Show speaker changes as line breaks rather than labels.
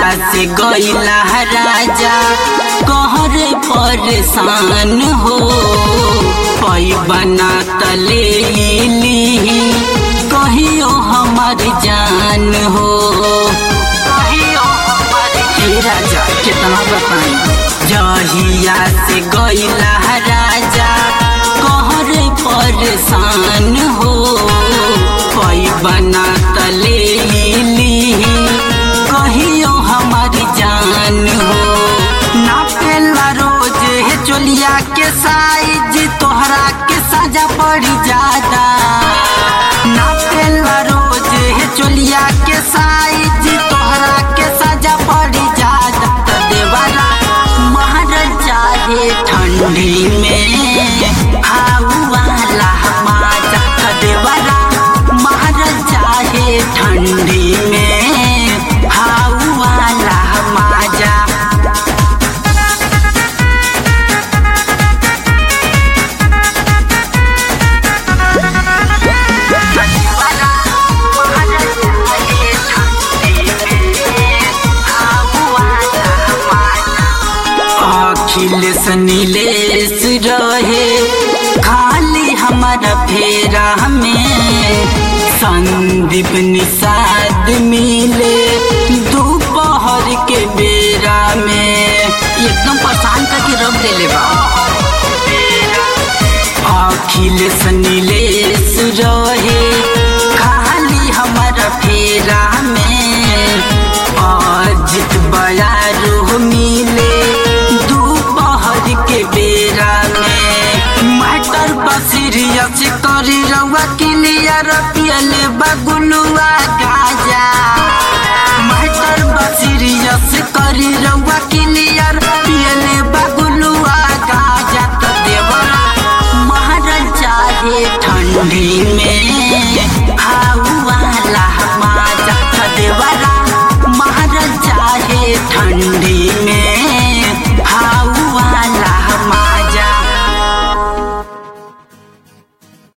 से गईला राजा कहर परेशान हो पई बना तले ली कहियो हमार जान हो कहियो हमार हे राजा कितना बताई जहिया से गईला राजा कहर परेशान हो पई बना तले ली कहियो हमार जान हो नापेला रोज है चोलिया के साइज तोहरा के साजा पड़ी ज्यादा नापेला रोज है चोलिया के साइज तोहरा के साजा पड़ी ज्यादा त देवारा महाराजा है ठंडी में हाउवाला माजा त देवारा महाराजा है ठंडी में हाउवाला माजा अखिलेश नीलेश रहे खाली हमारा फेरा में संदीप निषाद मिले दोपहर के बेरा में एकदम परेशान करके रख देले बा अखिलेश नीलेश रहे खाली हमारा फेरा में अजित बयारू मिले दोपहर के बेरा में मास्टर बसीरियस करी रउआ क्लियर पियले बगुलुआ गाजा मास्टर बसीरियस करी रउआ क्लियर पियले बगुलुआ गाजा त देवरा महाराजा हे ठंडी में